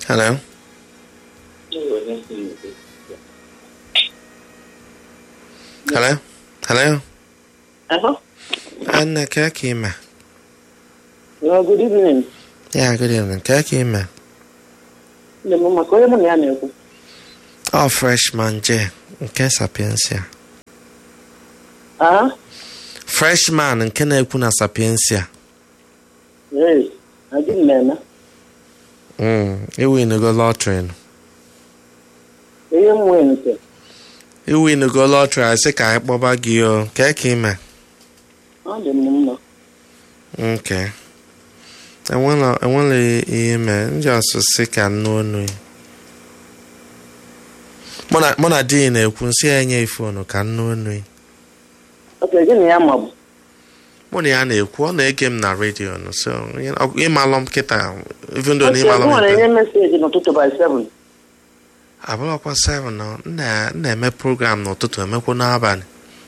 Hello? Hello? Hello? Uh-huh. Anna, ka ka ime? Well, good evening. Yeah, good evening. Ka ka ime? Ndị mụ maka onye mụ na ya na-ekwu. Oh, freshman J. Nke Sapiensia. Ah? Freshman nke na-ekwu na Sapiensia. Ee, adị m na-eme. Mm, iwinugo lọtrị. Ihe m nwee nke. Iwinugo lọtrị asị ka anyị kpọba gị o. Ka ka ime? Ọ dị m mma. Okay. Enwela enwela ihe mee. Ndị ọsụsị ka nnu onu. ya. Mụ na mụ na di na-ekwu nsị ya enye ifonu ka nnu onu. ya. Oke, gị na ya ma bụ. mụ na ya na-ekwu ọ na-ege m na redio nụ so ọ- ịmalụ m kịta even though na Oke, ịmalụ gị m nwere kịta enye meseji n'ụtụtụ by 7. abụrụkwa 7 nọ m na- m na-eme program n'ụtụtụ emekwa n'abalị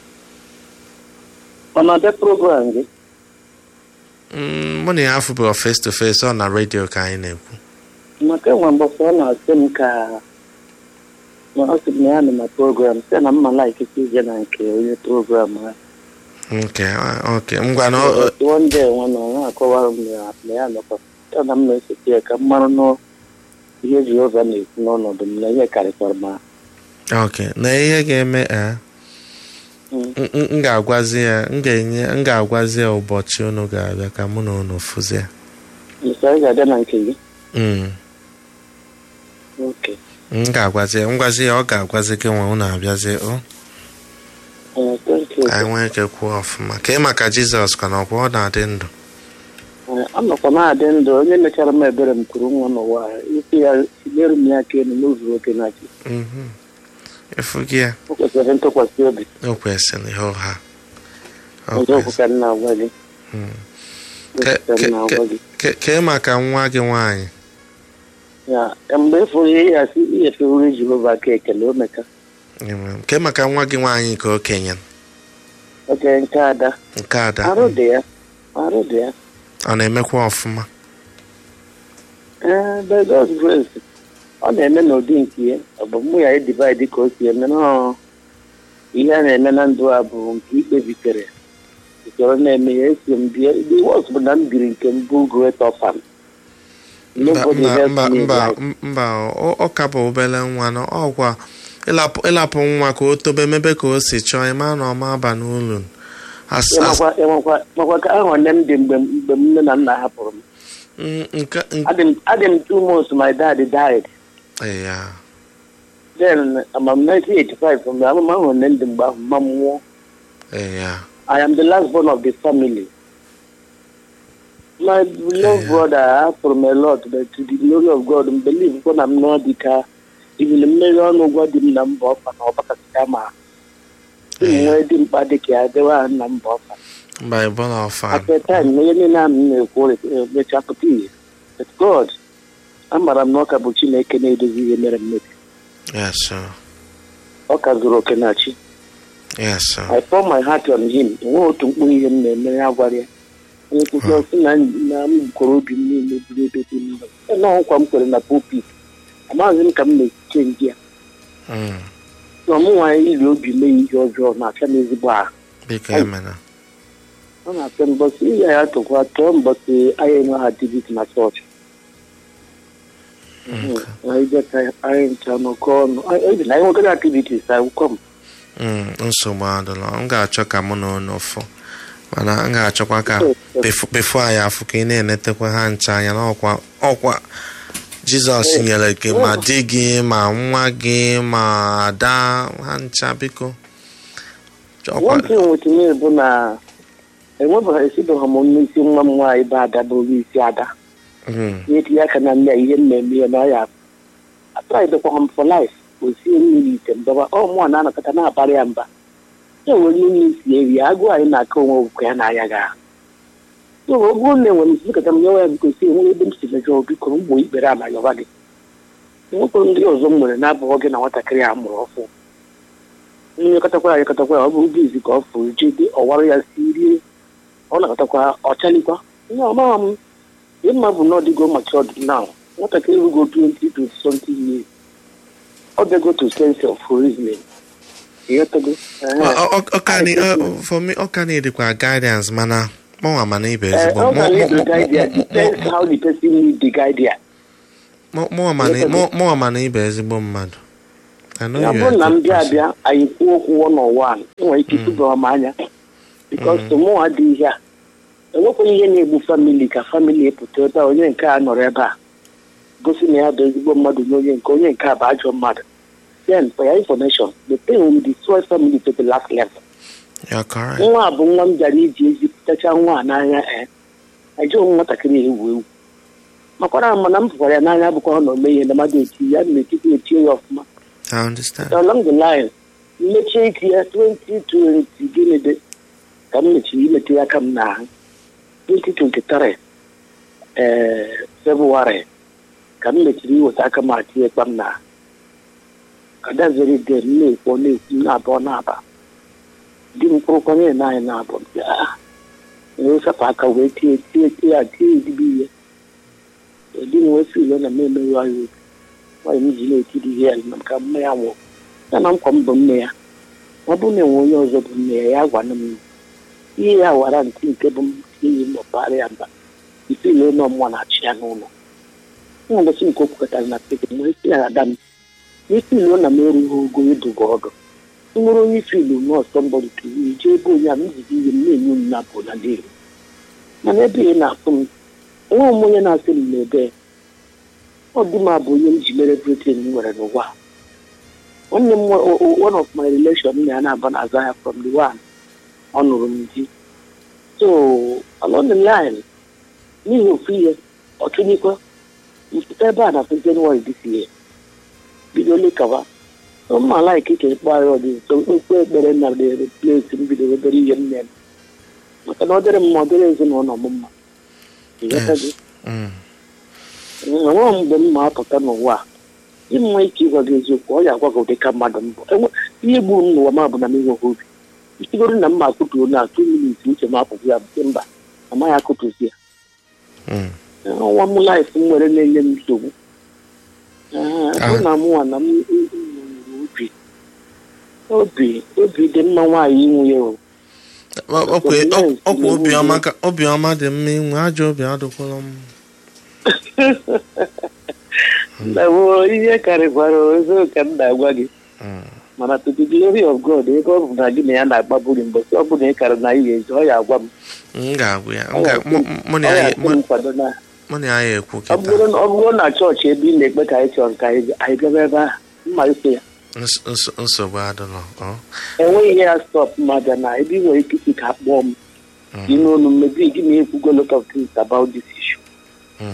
Ọ na-abịa program gị? Mm, mụ na ya afụbụrụ face to face ọ na redio ka anyị na-ekwu Maka enwe mbọsị ọ na-asị m ka ma ọ sị m na ya nọ na program sị na mma laik ije na nke onye program ahụ. nke oke ngwa na ọ- ọ- one day nwa na ọ na-akọwara m na na ya nọkwa ya na m na-esote ya ka m mara nọ ihe Jehova na-ekwu n'ọnọdụ m na ihe karịkwara m ahụ. oke na ihe ga-eme eh, Mm. m m- m ga-agwazi ya m ga-enye m ga-agwazi ya ụbọchị unu ga-abịa ka mụ na unu fụzie Mgbe anyị ga-abịa na nke gị Mm, oke m ga-agwazi ya ngwazi ya ọ ga-agwazi gị nwe unu abịazie o Eh, thank you. ka anyị nwee ike kwuo ọfụma ka ị maka jizọs ka na ọkwa ọ na-adị ndụ Eh, anọkwa na-adị ndụ onye mechara m ebere m kụrụ nwa n'ụwa a, ikwu ya nyere m ya aka elu n'ụzọ oke na chi Mhm. efu gị ya o kwesịrị ntụkwasị obi o kwesịrị ihe ụgha O ọzọ okwu kwesịrị. ka m na-agwa gị Mm. Okwu Ke- ka m ke- na-agwa gị ke- ka ị maka nwa gị nwaanyị ya mgbe ịfụrụ ihe ya si inyefewuru Jehova aka ekele o meka Amen. ka ị maka nwa gị nwaanyị ka okenye oke nke ada nke ada arụ dị ya arụ dị ya ọ na-emekwa ọfụma ee by God's grace ọ na-eme n'ụdị nke ya ọ bụ mụ ya edivid ka o si eme nọọ ihe a na-eme na ndụ a bụ nke ikpebitere usoro na-eme ya esi m bie the worst bụ na m biri nke m bụ great orphan mba Nobody mba helped mba me mba like- mba ọ ọ ka bụ obere nwa na ọkwa ịlapụ ịlapụ nwa ka o tobe mebe ka o si chọọ ịma na ọma aba n'ụlọ As- as- Ịmakwa- ịmakwa- makwa ka ahụ nne m dị mgbe m- mgbe m nne na nna hapụrụ m Mm, nke nke adị m adị m two months my dad died ya then ama m 1985 mgbe amụma ahụ nne m dị mgbe ahụ mma m nwụọ ya I am the last born of the family. My beloved Yeah. brother, I from a lot, but to the glory of God, I believe when I'm not the car, even the million of God in number of an opakama. Yeah. Where the Padika, they were a number of Bible ọfan At the time, no any name call it the chapati. But God, I'm a Noka Buchina Kennedy, the American. yes sir Okazuro Kenachi. yes sir I pour my heart on him. Nwe otu mkpụrụ ihe m na-eme ya gwara ya. Onye nkuzi ọsị na na m kwere obi m niile buru ebe dị mma. Nọ nkwa m kwere na pulpit. Amaghịzi m ka m na-echiche ndị ya. Mm, Na ọmụ nwaanyị iri obi mee ihe ọjọọ na-acha m ezigbo ahụ. biko Ai. emena Ọ na-apịa mbọsị ihe ya tụkwa tụọ mbọsị anyị enwe ha dibit na chọọchị. Anyị jeka anyị ncha nọkọ ọnụ. Ebi na anyị nwekere activities akwụkwọ m. Mm, nsogbu adịla m ga-achọ ka mụ na unu fụ mana m ga-achọkwa ka befo befo anyị afụ ka ị na-enetekwa ha ncha anya na ọkwa ọkwa jizọs nyere gị ma di gị ma nwa gị ma ada ha ncha biko Ọkwa- One thing with me bụ na enwebeghị esibeghị m n'isi nwa m nwaanyị bụ ada bụrụ isi ada Mm, na-etinye aka na nne ya ihe mmemme ya na ya atraidekwa m for life osie mmiri ite mbaba ọ mụọ na-anọkọta na-abara ya mba ya nwere ihe isi eri ya agụụ anyị na-aka onwe ogwụkọ ya na-aya ga so ọ bụrụ na enwere m sikọta m nyewa ya biko si enwere ebe m si mejọ biko m gboo ikpere ala yọba gị enwekwara ndị ọzọ m nwere na-abụghọ gị na nwatakịrị a mụrụ ọfụ nyekọtakwa ya nyekọtakwa ya ọ bụrụ bizi ka ọ fụrụ jide ọwara ya si rie ọ nakọtakwa ọchalikwa ihe ọmaghị m ihe mma bụ na ọdịgo maka ọdịna nwatakịrị rugo 20 to something years ọ bịago to sense of reasoning ịghọtago Ọ- ọ- ọ- ọ ka ni- ọ- for me ọ ka na-edikwa guidance mana mụnwa mana ibe ezigbo ọ Mụ- ga mụ- need the mụ- guidance mụ- depends how the person need the guidance mụ- mụnwa mana- mụ- mụnwa mana ibe ezigbo mmadụ I know ya you bụrụ are na a m good bịa person. abịa anyị kwuo okwu one on one enwere ike ịtụba m anya bikos mụnwa dị ihe a enwekwaghị ihe na-egbu famili ka famili epụta ebe a onye nke a nọrọ ebe a gosi na ya bụ ezigbo mmadụ na onye nke onye nke a bụ ajọ mmadụ then for your information the thing will destroy family to the last level You're correct. nwa a bụ nwa m bịara iji ezipụtacha nwa a n'anya ee ajụghị m nwatakịrị ewu ewu makwara m mana m pụkwara ya n'anya bụkwa na ome ihe na mmadụ eti ya na etiti etie ya ọfụma I understand. along the line mmechie ike ya 2020 gịnị dị ka m mechiri imete ya aka m n'ahụ 2023 ee febụwarị ka m mechiri iweta aka m atinye kpa m n'ahụ adaziri de m na-ekwo na-ekwu na-abụọ na-aba di m kpụrụkwanye na anyị na-abụ ewesapụ aka wee tie tie tie ya tie ezigbo ihe di m wee filo na m emerụ ya obi nwaanyị m ji na-etiri ihe ya maka mme ya nwụrụ ya na nkwa m bụ nne ya ọ bụrụ na enwe onye ọzọ bụ nne ya ya gwana m ihe ya wara ntị nke bụ m iyi mbọpara ya mba ifile ụlọ mmụọ na-achị ya n'ụlọ nwa ụbọchị nke o kwukọtara na peke m wee sị ya ada m ifilo na m erughị ogo ịdụga ọdụ nwere onye ifilu nọọsọ mbọdụ tụrụ ije ebe onye a m jide ihe m na-enye m napụ na dị mana ebe ị na-afụ m nwa m onye na-asị m n'ebe ọ dị m abụ onye m ji mere britin m nwere n'ụwa nwanne m nwa- o- o- one of my relation na ya na-aba na-azụ ahịa from the one ọ nụrụ m di so along the line n'ihi ofu ihe ọtụnyekwa mpụta ebe a na January this year bido lekawa mma laik ka ịkpọ ahịa ọdị nso okwu ekpere na dere plesi m bidoro obere ihe m na-eme maka na ọ dịrị mma ọ dịrị ezinụlọ m mma Ịghọtago? Yes. Mm. enweghị mgbe m ma apụta n'ụwa a inwe ike ịgwa gị eziokwu ọ ya agwa gị ụdị ka mmadụ mbụ ihe gburu m n'ụwa m bụ na m enweghị obi isigoro na mma akụtuo na atụ minit uche m apụghị ya bute mba amaghị akụtuzi ya Mm. nwa m laif m nwere na-enye m nsogbu Ee, ọ na mụnwa na m m- m nwere obi obi obi dị mma nwaanyị inwe ya o Ọ- ọkwa ọ- ọkwa obiọma ka obiọma dị mma inwe ajọ obi adịkwala m na bụ ihe karịkwara ozo ka m na-agwa gị Mm. mana to the glory of God ebe ọ bụ na gị na ya na-agbaburi mbọsị ọ bụla ị kara na ihe ezi ọ ya agwa m m ga-agwa ya Ọ M ga- ga-asị mụ- m- mụ ọ na ya ga-asị m mụ- nkwado na mụ na ya ekwu ọ kịta bụrụ na- ọ bụrụ na chọọchị ebe ị na-ekpe ka anyị chọrọ ka anyị ga- anyị gaba ebe ahụ mma iso ya Ns- ns- nsogbu adịlọ ọ. enweghị ihe ya stọp mmadụ na ebe ị nwere ike isi ka akpọọ m gị n'olu mmebi gị na-ekwugo lot of things about this issue Mm.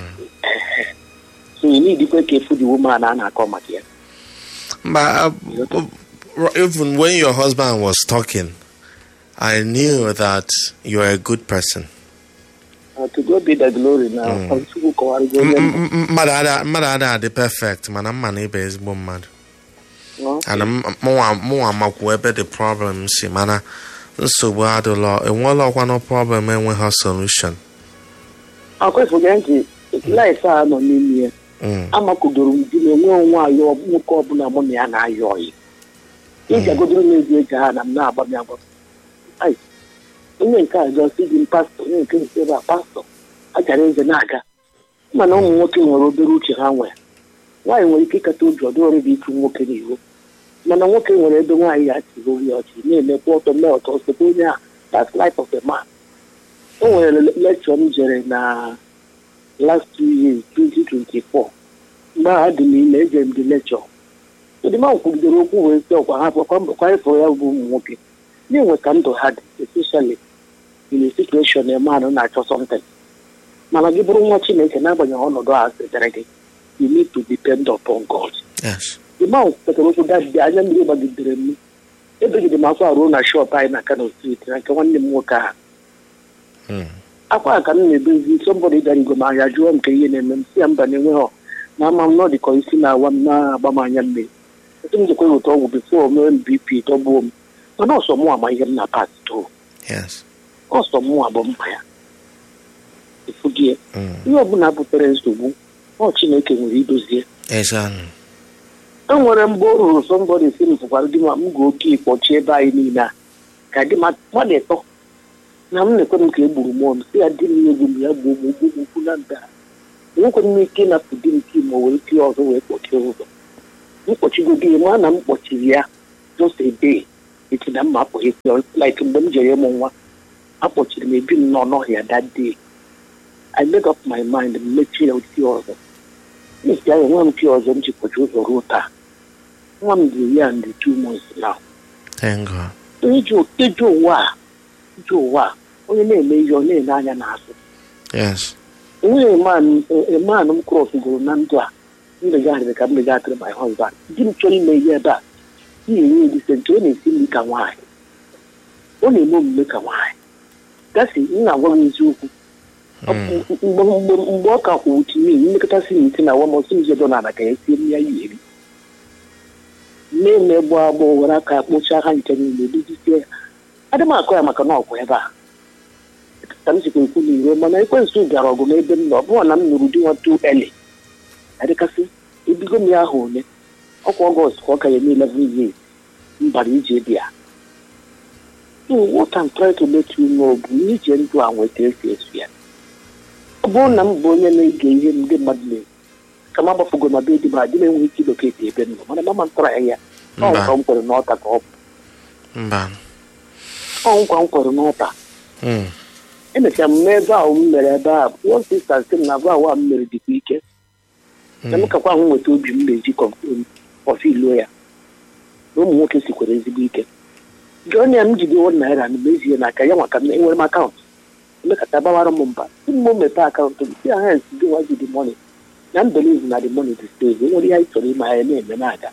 so you need ikwe ka efu the woman a na-akọ maka ya But uh, uh, even when your husband was talking, I knew that you are a good person. Uh, to God be the glory na Chukwu kọwarịgo onye mbụ. M- m- Mmadụ ada- mmadụ ada adị perfect mana mma na ịba ezigbo mmadụ. No? And m- mụnwa mụnwa makwu ebe the problem si mana nsogbu adịlọ enweela ọkwa no problem enweghị solution. akwefụga ntị laif a nọ n'ime ya Mm. amakụdoro m di na enwe onwe ayọ nwoke ọbụla mụ na ya na-ayọ ọyị iji agodoro m ezi eji ha na m na-agba m agba Ai, onye nke a jọ si dị m pastọ onye nke nke ebe a pastọ ajara eze na-aga mana ụmụ nwoke nwere obere uche ha nwere nwaanyị nwere ike ịkata obi ọdụọrụ dị ịtụ nwoke n'ihu mana nwoke nwere ebe nwaanyị ya chiri oyi ọchị na-emekwa ọtọ mee ọtọ osote onye a that's life of a man o nwere lekchọ m jere na last two years 2024 mgbe ahụ dị m ime ejere m dị lekchọ ụdịma kwugidere okwu wee sị ọkwa ha kwa mbọkwa ịfụrụ ya bụ ụmụ nwoke na-enwe ka ndụ ha dị especially in a situation a man na-achọ something mana gị bụrụ nwa chineke n'agbanyeghị ọnọdụ a setere gị you need to depend upon God Yes. ịma kwetara okwu dadị anya mmiri gbagidere m ebegide m akwa ruo na shọp anyị na Kano street na nke nwanne m nwoke ahụ Mm. akwa ka m na-ebezi sọmbọdị gara igwe m ahịa jụọ m ka ihe na-eme m si ya mba na-enweghị na ama m nọ dịka isi na-awa m na-agba m anya mmiri etu m jekwa weta ọgwụ bifo mee m bp tọgbuo m mana ọsọ mụ ama ihe m na pas too Yes. ọsọ mụ abụ mma ya efugie Mm. ihe ọbụla butere nsogbu ọ chineke nwere idozie Exactly. e nwere mgbe o ruru sọmbọdị si m fụkwara di ma m ga oke ịkpọchi ebe anyị niile a ka di ma mmadụ ịtọ na m na-ekwe m ka e gburu mmụọ m si ya di m egwu m ya gbuo m ogbu m ukwu na nda enwekwara m ike ịnapụ di m ka ma were tie ọzọ wee kpọchie ụzọ m kpọchigo di ya ma na m kpọchiri ya just a day echi na mma apụghị like mgbe m jere ịmụ nwa akpọchiri m ebi m nọ n'ọhịa that day I made up my mind m mechie ya tie ọzọ n'isi ahụ nwa m tie ọzọ m ji kpọchi ụzọ ruo taa nwa m dị iri and two months now Thank God. iji iji ụwa a iji ụwa a onye na-eme ihe ọ na-ele anya n'azụ Yes. enweghị eman m krọs gụrụ na ndụ a mmegharịrị ka mmegharịrị my husband di m chọrọ ime ihe ebe a na-enye edise nke ọ na-esi nri ka nwaanyị ọ na-eme omume ka nwaanyị gasị m na-agwa m eziokwu Ọ bụ mgbe mgbe mgbe ọ ka kwụ tinye mmekọtasị na ite na awa m ọsọ njedo na ala ka ya sie m ya ya eri na-eme gbọ agbọ were aka kpochaa ha nke niile dozisie ya adị m akọ ya maka na ọkwa ebe a ka m sikwa ekwu n'iro mana ekwensụ bịara ọgụ n'ebe m nọ ọ bụrụ na m nụrụ di nwatu eli adịkasị ebigo m ya ahụ ole ọkwa ọgọst ka ọ ka ya eme 11 years m bara ije bịa so what I'm trying to let you know bụ na ije ndụ a nweta esi esu ya ọ bụrụ na m bụ onye na-ege ihe ndị mmadụ na ka m agbafugo na be di m adị m enweghị ike iloketi ebe m nọ mana mama m tọrọ ya ya ọ Mba. nkwa m kwere n'ọta ka ọ bụ Mba. ọ nkwa m kwere n'ọta Mm. emechara m n'ebe ahụ m mere ebe a one sister sị m na abụ awa m mere dịkwa ike na m Mm. kakwa ahụ nweta obi m na-eji kọfiluo ya na ụmụ nwoke sikwara ezigbo ike jụọ ya m jide one naira na mezie n'aka ya maka na enwere m akaụntụ emekata gbawara m mba si m mepee akaụntụ m si aha nsi gị nwa ji the money na m believe na the money dị stable enwere ihe anyị chọrọ ime anyị na-eme na-aga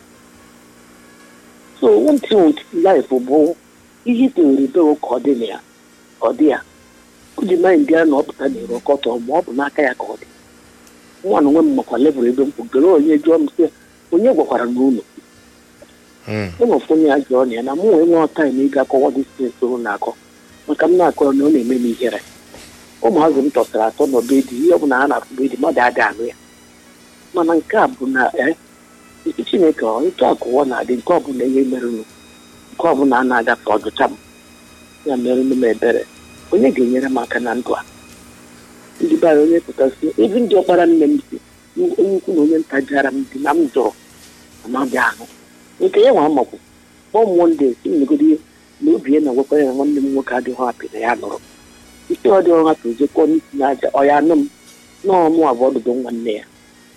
so one thing with life bụ ihe itewere bewo ka ọ dị na ya ọ dị ya o ji mee ndị a na ọpụta na ero kọtọ ma ọ bụ n'aka ya ka ọ dị nwa na onwe m makwa level ebe m kwugere onye jụọ m sị onye gwakwara n'ụlọ Mm. enwefu onye ya jụọ na ya na mụ nwee nwe taim ịga akọwa distensị o na-akọ maka m na-akọrọ na ọ na-eme m ihere ụmụazị m tọsara atọ n'ọbe di ihe ọbụla ha na-afụ be di mmadụ ada anụ ya mana nke a bụ na e isi chineke ọ ịtụ akụwa na-adị nke ọbụla ihe merụnụ nke ọbụla a na-agafe ọdụcha m ya merụnụ m ebere onye ga-enyere m aka na ndụ a ndị bara onye pụtasị ebe ndị ọkpara nne m si onye ukwu na onye nta jara m dị na m jụrụ amadị ahụ nke ya nwa makwu kpọọ m monde si m negodo ihe na obi ya na-agwakwa ya na nwanne m nwoke adịghị hapụ na ya nụrụ ike ọ dịghị hapụ ejekọ n'isi n'aja ọ ya anụ m nọọ mụ abụọ ọdụdụ nwanne ya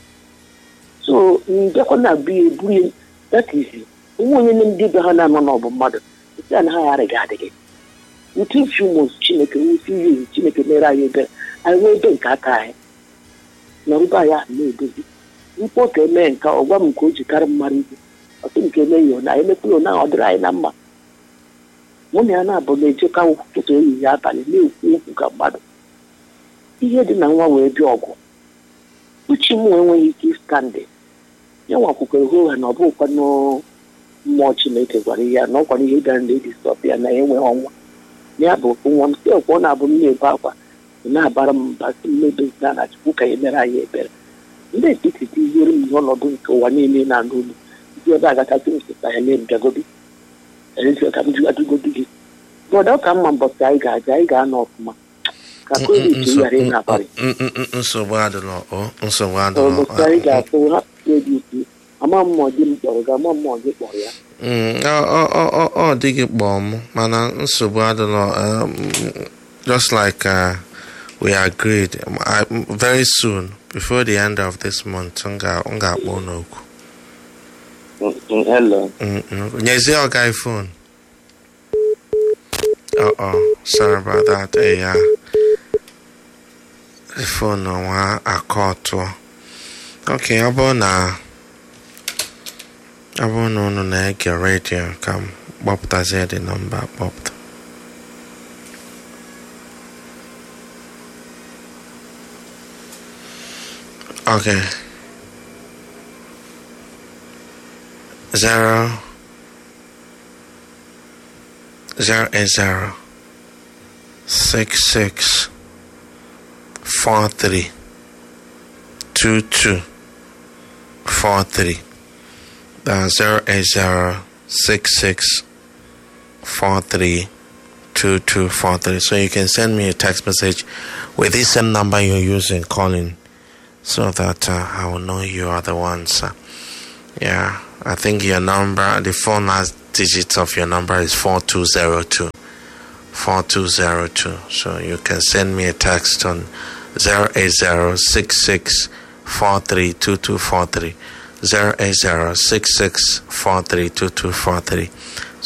so mbịakwa na abụ ya eburu ya that is onwe onye ndị be ha na-anọ n'ọbụ mmadụ isi a na ha yarịghị adịghị within few months chineke wusi ihe chineke mere anyị ebere anyị nwee ebe nke aka anyị nọrụba ya na-edozi mkpọ ka emee nke ọ gwa m nke o ji karị mmadụ ibu ọtụ nke eme ya na emekwula na ọ dịrị anyị na mma mụ na ya na-abụ na-ejeka ụtụtụ ehihie abalị na-ekwu okwu ka mmadụ ihe dị na nwa wee bịa ọgụ uche m enweghị ike ịstandị ya nwakwukwere hụ ha na ọ bụkwanụ mmụọ chineke gwara ya na ọkwara ihe gara ndị distọp ya na enweghị ọnwa ya bụ okwu nwa m si ọkwa ọ na-abụ m na-ebe akwa ị na-abara m mba si m mebezina na chukwu ka ya mere anyị ebere ndị etiti tiziere m n'ọnọdụ nke ụwa niile na-anụ olu ndị ebe agatasị m sịta ya mee mbịagodi erezie ka m jụgadugodi gị bọda ọ ka mma mbọsị anyị ga-aja anyị ga-anọ ọfụma ka kwere ike ghara ị na-abalị Mm, mm, mm, nsogbu adịla ọ nsogbu adịla ụbọchị anyị ga-atụ hapụ dị ike ama mmụọ di m kpọrọ gị ama mmụọ gị kpọrọ ya Mm, ọ ọ- ọ- ọ- ọ dịghị kpọọ m mana nsogbu adịla um, just like uh, we agreed um, I, very soon before the end of this month m ga- m ga-akpọ unu okwu hello Mm, mm. nyezie ọga phone oh oh sorry about that eh, yeah. the phone nwa aka ọtụọ okay ọ bụrụ na ọ bụrụ na unu na-ege redio ka m kpọpụtazie dị nọmba kpọpụta okay zero zero eight zero six six four three 2243. That's 08066 43 2243. So you can send me a text message with this same number you're using calling so that uh, I will know you are the ones. Uh, yeah, I think your number, the four last digits of your number is 4202. 4202. So you can send me a text on 08066 432243. 08066 432243